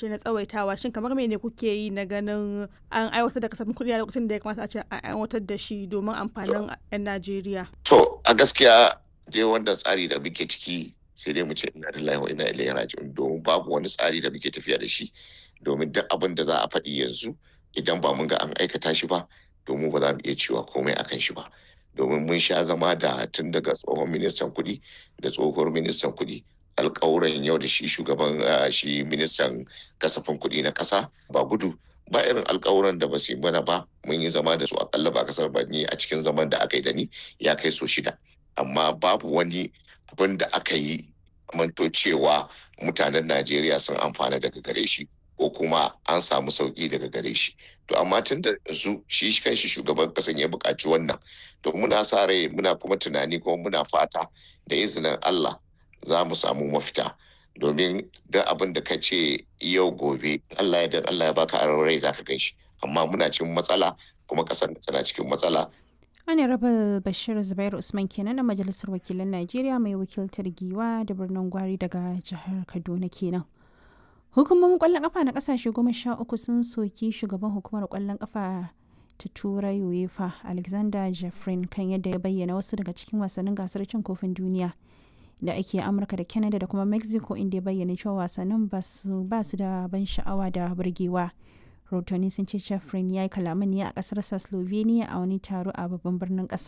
ce na tsawaitawa shin kamar mene kuke yi na ganin an aiwatar da kasafin kuɗi a lokacin da ya kamata a ce an aiwatar da shi domin amfanin 'yan Najeriya. To a gaskiya dai wanda tsari da muke ciki sai dai mu ce ina lillahi wa ina ilaihi raji'un domin babu wani tsari da muke tafiya da shi domin duk abin da za a faɗi yanzu idan ba mun ga an aikata shi ba domin ba za mu iya cewa komai akan shi ba domin mun sha zama da tun daga tsohon ministan kuɗi da tsohuwar ministan kuɗi alƙawuran yau da shi shugaban shi ministan kasafin kuɗi na ƙasa ba gudu ba irin alƙawuran da ba su yi mana ba mun yi zama da su akalla ba kasar ba ni a cikin zaman da aka yi da ni ya kai so shida amma babu wani abin da aka yi manto cewa mutanen Najeriya sun amfana daga gare shi ko kuma an samu sauki daga gare shi to amma tun da yanzu shi kanshi shugaban kasan ya buƙaci wannan to muna sa rai muna kuma tunani kuma muna fata da izinin Allah za mu samu mafita domin duk abin da ka ce yau gobe Allah ya dan Allah ya baka aron rai zaka gan shi amma muna cikin matsala kuma kasar tana cikin matsala Honorable Bashir Zubairu Usman kenan na Majalisar Wakilan Najeriya mai wakiltar Giwa da birnin Gwari daga jihar Kaduna kenan. Hukumomin kwallon kafa na kasashe goma sha uku sun soki shugaban hukumar kwallon kafa ta Turai UEFA Alexander Jeffrin kan yadda ya bayyana wasu daga cikin wasannin gasar cin kofin duniya da ake Amurka da Canada da kuma Mexico inda ya bayyana cewa wasannin ba su da ban sha'awa da burgewa. rahotanni sun ce Jeffrin ya yi kalaman ne a kasarsa Slovenia a wani taro a babban birnin kasar.